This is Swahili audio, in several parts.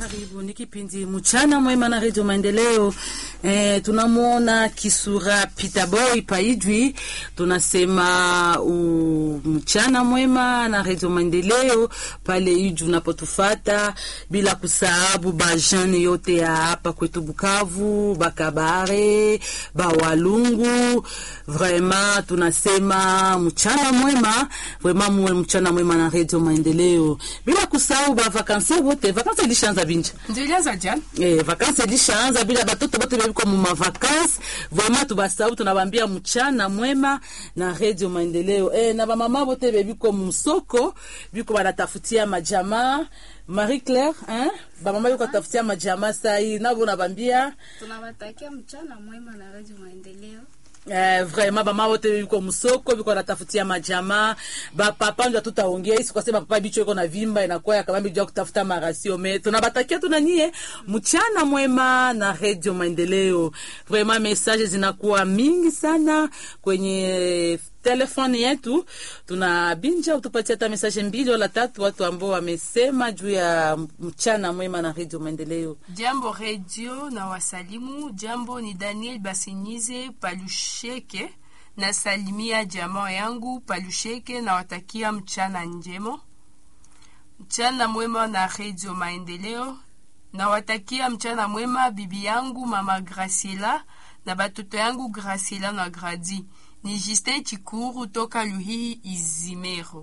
Karibu ni kipindi mchana mwema na redio Maendeleo. E, tunamwona Kisura Peter Boy Paijwi, tunasema u, mchana mwema na redio Maendeleo pale Iju unapotufata, bila kusahabu bajani yote ya hapa kwetu Bukavu, Bakabare, Bawalungu. Vrema tunasema mchana mwema, vrema muwe mchana mwema na redio Maendeleo, bila kusahau bavakansi wote. Vakansi ilishaanza binja ndio ilianza jana Eh, vakansi ilishaanza bila batoto bote bebiko mu mavakansi vraiment tubasahau, tunabambia mchana mwema na redio Maendeleo. Eh, na bamama bote bebiko musoko biko banatafutia majamaa Marie Claire hein? Bamama biko tafutia majamaa sai nabo nabambia tunawatakia mchana mwema na Radio Maendeleo. Eh, vraiment bama wote biko musoko biko natafutia majamaa bapapa ndio tutaongea isi kwa sababu papa bicho iko na vimba inakuwa ya kabambi jua kutafuta marasio me tunabatakia tuna nyie mchana mwema na Radio Maendeleo. Vraiment message zinakuwa mingi sana kwenye telefoni yetu, tunabinja utupatia hata message mbili wala tatu, watu ambao wamesema juu ya mchana mwema na Radio Maendeleo. Jambo redio na wasalimu. Jambo ni Daniel Basinyize Palusheke, na salimia jamaa yangu Palusheke na watakia mchana njema, mchana mwema na redio Maendeleo. Na watakia mchana mwema bibi yangu mama Graciela na batoto yangu Graciela na Gradi. Ni Justin Chikuru toka Luhihi Izimero.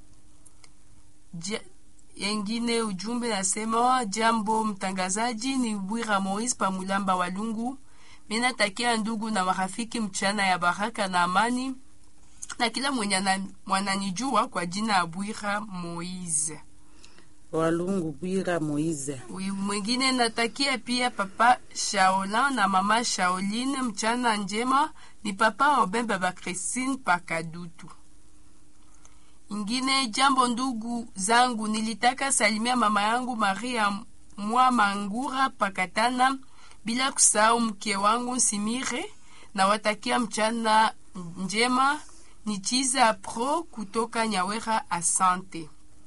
Ja, yengine ujumbe nasema, jambo mtangazaji, ni Bwira Moise Pamulamba Walungu. Mimi natakia ndugu na marafiki mchana ya baraka na amani, na kila mwenye ana- mwananijua kwa jina ya Bwira Moise. Walungu Bwira Moize. Huyu mwingine natakia pia papa Shaolan na mama Shaoline mchana njema. Ni papa Obembe ba Christine Pakadutu. Ingine jambo, ndugu zangu, nilitaka salimia mama yangu Maria mwa Mangura Pakatana, bila kusahau mke wangu Simire na watakia mchana njema. Ni Chiza Pro kutoka Nyawera, asante.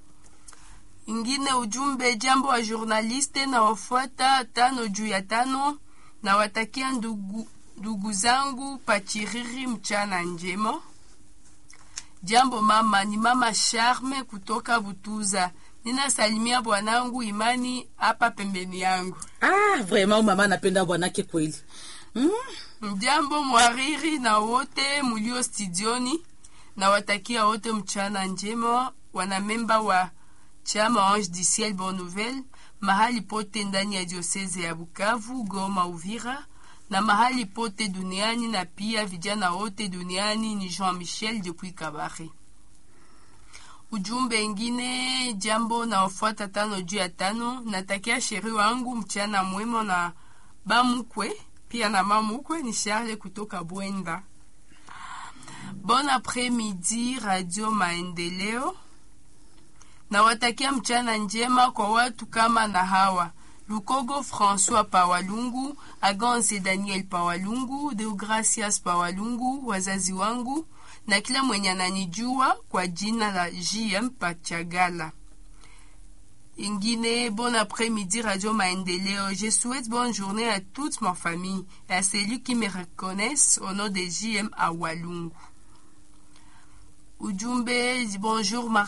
Ingine ujumbe, jambo wa journaliste na wafuata tano juu ya tano, na watakia ndugu, ndugu zangu Pachiriri mchana njema. Jambo mama, ni mama Charme kutoka Butuza. Ninasalimia bwanangu Imani hapa pembeni yangu. Ah, vraiment mama anapenda bwanake kweli. Mm. Jambo mwariri na wote mulio studioni, na watakia wote mchana njema, wanamemba wa chama Ange du Ciel Bonne Nouvelle mahali pote ndani ya dioseze ya Bukavu, Goma, Uvira na mahali pote duniani, na pia vijana wote duniani. Ni Jean Michel depuis Kabare. Ujumbe ingine, jambo na wafuata tano juu ya tano, natakia sheri wangu mchana mwema na bamukwe pia na mamukwe ni Charles kutoka Bwenda. Bon après-midi Radio Maendeleo. Nawatakia mchana njema kwa watu kama na hawa Lukogo François Pawalungu, Aganse Daniel Pawalungu, Deogracias Pawalungu, wazazi wangu na kila mwenye ananijua kwa jina la JM Pachagala. Ingine, bon après-midi Radio Maendeleo. Je souhaite bonne journée à toute ma famille et à celui qui me reconnaissent au nom de JM Awalungu. Ujumbe, bonjour ma